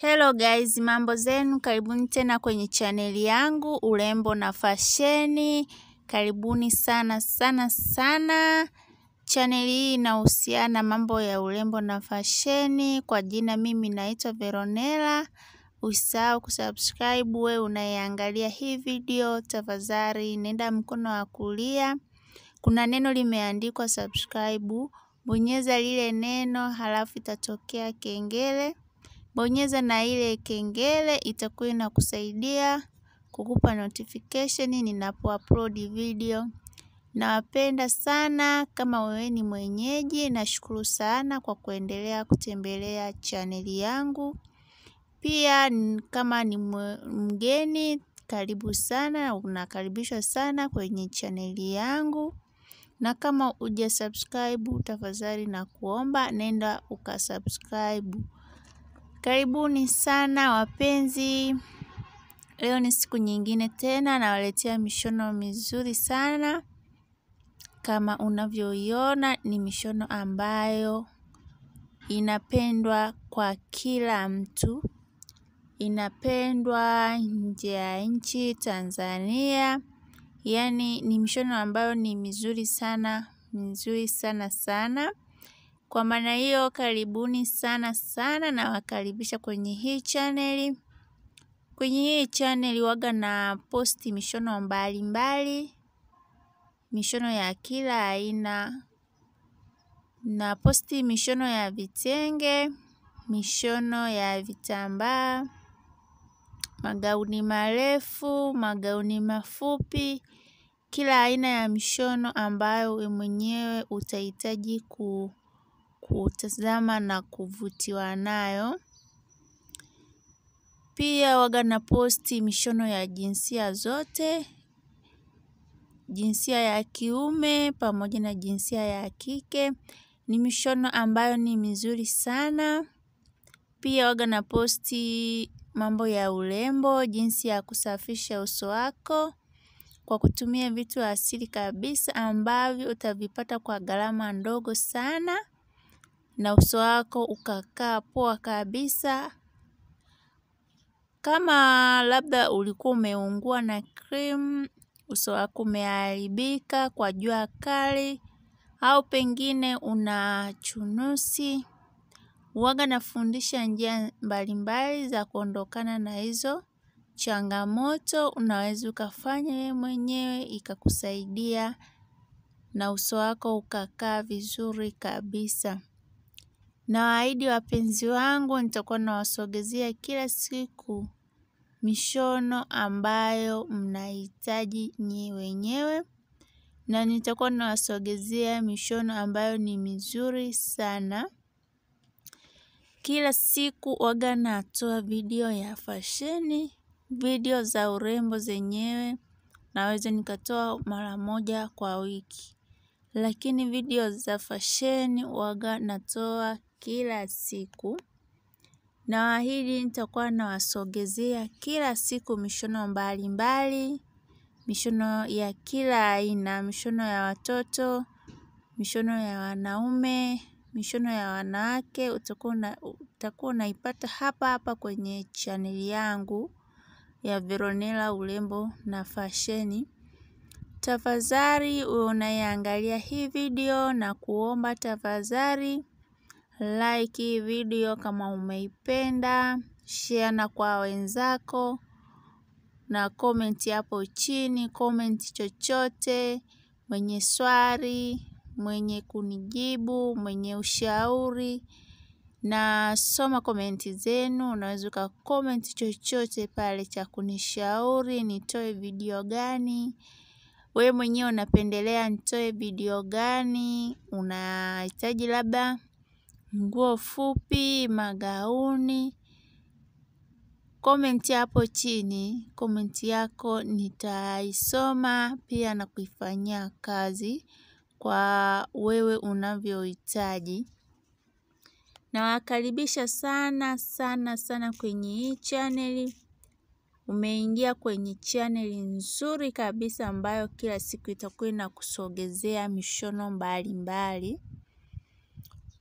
Hello guys, mambo zenu, karibuni tena kwenye chaneli yangu urembo na fasheni. Karibuni sana sana sana. Chaneli hii inahusiana mambo ya urembo na fasheni. Kwa jina mimi naitwa Veronella. Usisahau kusubscribe wewe unayeangalia hii video, tafadhali nenda mkono wa kulia. Kuna neno limeandikwa subscribe, bonyeza lile neno halafu itatokea kengele. Bonyeza na ile kengele itakuwa inakusaidia kukupa notification ninapo upload video. Nawapenda sana kama wewe ni mwenyeji, nashukuru sana kwa kuendelea kutembelea chaneli yangu. Pia kama ni mgeni, karibu sana, unakaribishwa sana kwenye chaneli yangu. Na kama uja subscribe, tafadhali na kuomba, nenda ukasubscribe. Karibuni sana wapenzi. Leo ni siku nyingine tena nawaletea mishono mizuri sana. Kama unavyoiona ni mishono ambayo inapendwa kwa kila mtu. Inapendwa nje ya nchi Tanzania. Yaani ni mishono ambayo ni mizuri sana, mizuri sana sana. Kwa maana hiyo karibuni sana sana nawakaribisha kwenye hii chaneli. Kwenye hii chaneli huwaga na posti mishono mbali mbali. Mishono ya kila aina. Na posti mishono ya vitenge, mishono ya vitambaa, magauni marefu, magauni mafupi. Kila aina ya mishono ambayo wewe mwenyewe utahitaji kutazama na kuvutiwa nayo. Pia huwaga na posti mishono ya jinsia zote, jinsia ya kiume pamoja na jinsia ya kike. Ni mishono ambayo ni mizuri sana. Pia huwaga na posti mambo ya urembo, jinsi ya kusafisha uso wako kwa kutumia vitu asili kabisa ambavyo utavipata kwa gharama ndogo sana na uso wako ukakaa poa kabisa. Kama labda ulikuwa umeungua na cream, uso wako umeharibika kwa jua kali au pengine una chunusi. Huwaga nafundisha njia mbalimbali za kuondokana na hizo changamoto. Unaweza ukafanya wewe mwenyewe ikakusaidia na uso wako ukakaa vizuri kabisa. Nawaahidi wapenzi wangu nitakuwa nawasogezea kila siku mishono ambayo mnahitaji nyinyi wenyewe. Na nitakuwa nawasogezea mishono ambayo ni mizuri sana. Kila siku huwaga natoa video ya fasheni, video za urembo zenyewe naweza nikatoa mara moja kwa wiki. Lakini video za fasheni huwaga natoa kila siku. Nawaahidi nitakuwa nawasogezea kila siku mishono mbali mbali, mishono ya kila aina, mishono ya watoto, mishono ya wanaume, mishono ya wanawake, utakuwa unaipata hapa hapa kwenye chaneli yangu ya Veronella urembo na fasheni. Tafadhali unayeangalia hii video na kuomba tafadhali like hii video kama umeipenda, share na kwa wenzako na comment hapo chini, comment chochote, mwenye swali, mwenye kunijibu, mwenye ushauri na soma komenti zenu, unaweza uka comment chochote pale cha kunishauri, nitoe video gani. Wewe mwenyewe unapendelea nitoe video gani, unahitaji labda nguo fupi, magauni. Comment hapo chini, comment yako nitaisoma pia na kuifanyia kazi kwa wewe unavyohitaji. Nawakaribisha sana sana sana kwenye hii chaneli. Umeingia kwenye chaneli nzuri kabisa ambayo kila siku itakuwa inakusogezea mishono mbali mbali.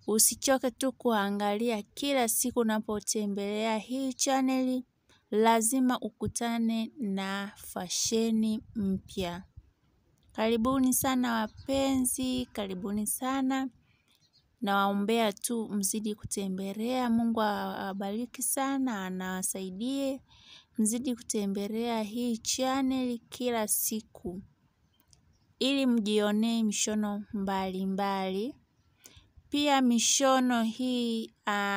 Usichoke tu kuangalia kila siku unapotembelea hii chaneli, lazima ukutane na fasheni mpya. Karibuni sana wapenzi, karibuni sana. Nawaombea tu mzidi kutembelea, Mungu awabariki sana, anawasaidie. Mzidi kutembelea hii chaneli kila siku. Ili mjionee mishono mbali mbali. Pia mishono hii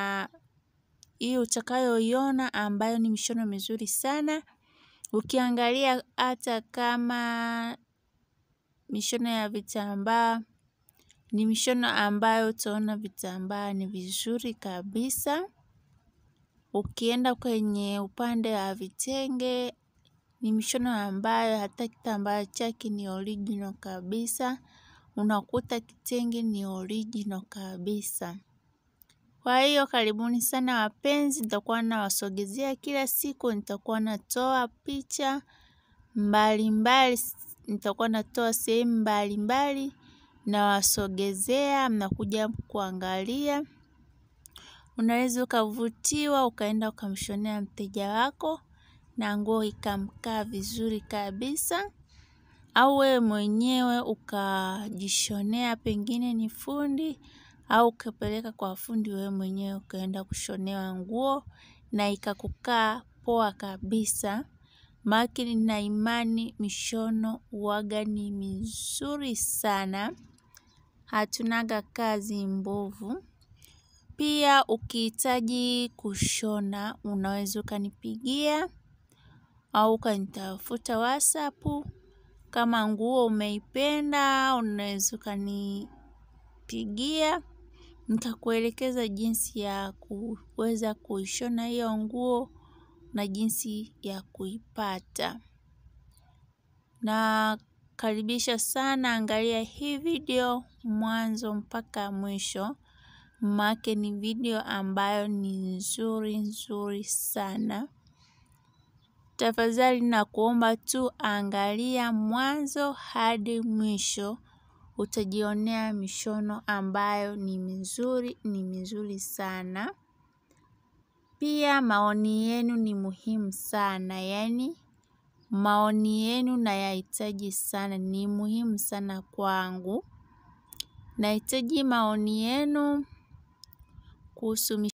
hii utakayoiona ambayo ni mishono mizuri sana. Ukiangalia hata kama mishono ya vitambaa ni mishono ambayo utaona vitambaa ni vizuri kabisa. Ukienda kwenye upande wa vitenge ni mishono ambayo hata kitambaa chake ni original kabisa. Unakuta kitenge ni original kabisa. Kwa hiyo karibuni sana wapenzi, nitakuwa nawasogezea kila siku, nitakuwa natoa picha mbalimbali, nitakuwa natoa sehemu mbalimbali, nawasogezea, mnakuja kuangalia. Unaweza ukavutiwa, ukaenda ukamshonea mteja wako, na nguo ikamkaa vizuri kabisa. Au wewe mwenyewe ukajishonea pengine ni fundi au ukapeleka kwa fundi wewe mwenyewe ukaenda kushonewa nguo na ikakukaa poa kabisa. Maanake nina imani mishono huwaga ni mizuri sana. Hatunaga kazi mbovu. Pia ukihitaji kushona unaweza ukanipigia au ukanitafuta whatsapp. Kama nguo umeipenda, unaweza ukanipigia, nitakuelekeza jinsi ya kuweza kuishona hiyo nguo na jinsi ya kuipata. Nakaribisha sana angalia hii video mwanzo mpaka mwisho, maanake ni video ambayo ni nzuri nzuri sana. Tafadhali nakuomba tu angalia mwanzo hadi mwisho utajionea mishono ambayo ni mizuri ni mizuri sana. Pia maoni yenu ni muhimu sana yaani maoni yenu nayahitaji sana ni muhimu sana kwangu. Nahitaji maoni yenu kuhusu